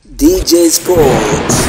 DJ Sports.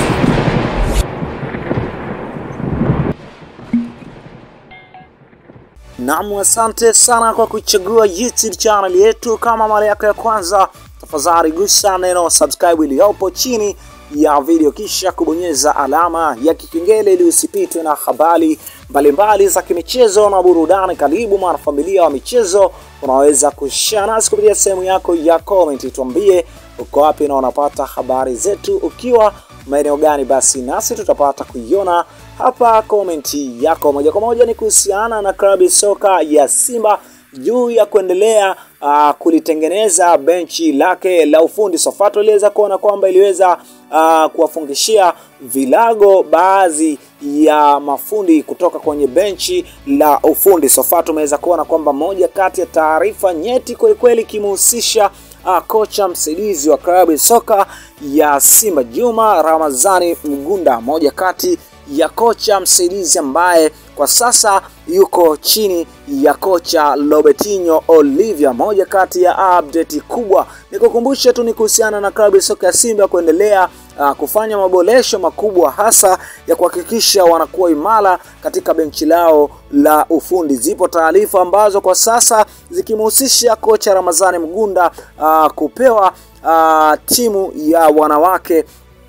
Naam, asante sana kwa kuchagua YouTube channel yetu. Kama mara yako ya kwanza, tafadhali gusa neno subscribe iliyopo chini ya video, kisha kubonyeza alama ya kikengele ili usipitwe na habari mbalimbali za kimichezo na burudani. Karibu mwanafamilia wa michezo, unaweza kushare nasi kupitia sehemu yako ya comment. Tuambie uko wapi na unapata habari zetu ukiwa maeneo gani, basi nasi tutapata kuiona hapa komenti yako moja kwa moja. Ni kuhusiana na klabu soka ya Simba juu ya kuendelea uh, kulitengeneza benchi lake la ufundi. Sofato iliweza kuona kwamba iliweza uh, kuwafungishia vilago baadhi ya mafundi kutoka kwenye benchi la ufundi. Sofato umeweza kuona kwamba moja kati ya taarifa nyeti kwelikweli ikimhusisha uh, kocha msaidizi wa klabu soka ya Simba Juma Ramazani Mgunda, moja kati ya kocha msaidizi ambaye kwa sasa yuko chini ya kocha Robertinho Olivia. Moja kati ya update kubwa nikukumbushe tu ni kuhusiana na klabu ya soka ya Simba kuendelea uh, kufanya maboresho makubwa hasa ya kuhakikisha wanakuwa imara katika benchi lao la ufundi. Zipo taarifa ambazo kwa sasa zikimhusisha kocha Ramazani Mgunda uh, kupewa uh, timu ya wanawake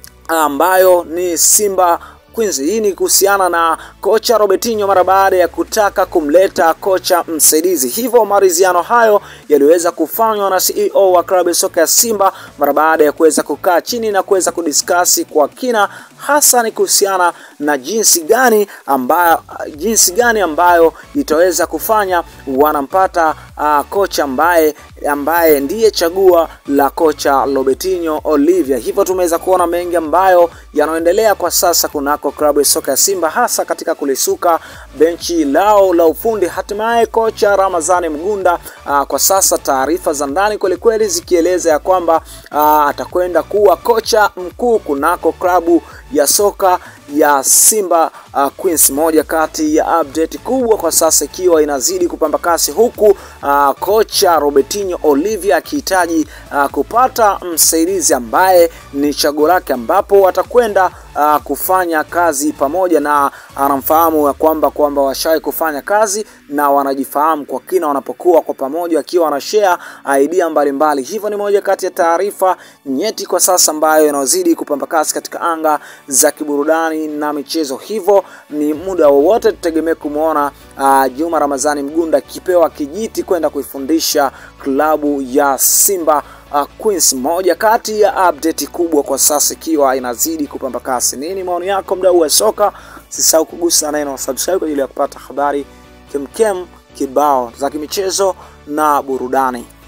ambayo ni Simba Queens. Hii ni kuhusiana na kocha Robertinho mara baada ya kutaka kumleta kocha msaidizi. Hivyo maridhiano hayo yaliweza kufanywa na CEO wa klabu ya soka ya Simba mara baada ya kuweza kukaa chini na kuweza kudiskasi kwa kina, hasa ni kuhusiana na jinsi gani ambayo, jinsi gani ambayo itaweza kufanya wanampata uh, kocha ambaye ambaye ndiye chagua la kocha Robertinho Olivia. Hivyo tumeweza kuona mengi ambayo yanaendelea kwa sasa kunako klabu ya soka ya Simba, hasa katika kulisuka benchi lao la ufundi. Hatimaye kocha Ramazani Mgunda aa, kwa sasa taarifa za ndani kwelikweli zikieleza ya kwamba aa, atakwenda kuwa kocha mkuu kunako klabu ya soka ya Simba uh, Queens. Moja kati ya update kubwa kwa sasa ikiwa inazidi kupamba kasi, huku uh, kocha Robertinho Olivia akihitaji uh, kupata msaidizi ambaye ni chaguo lake, ambapo watakwenda uh, kufanya kazi pamoja, na anamfahamu ya kwamba kwamba washawahi kufanya kazi na wanajifahamu kwa kina wanapokuwa kwa pamoja, wakiwa wanashare idea mbalimbali. Hivyo ni moja kati ya taarifa nyeti kwa sasa ambayo inazidi kupamba kasi katika anga za kiburudani na michezo. Hivyo ni muda wowote tutegemee kumwona uh, Juma Ramazani Mgunda akipewa kijiti kwenda kuifundisha klabu ya Simba uh, Queens. Moja kati ya update kubwa kwa sasa ikiwa inazidi kupamba kasi. Nini maoni yako, mdau wa soka? Sisahau kugusa neno subscribe kwa ajili ya kupata habari kemkem kibao za kimichezo na burudani.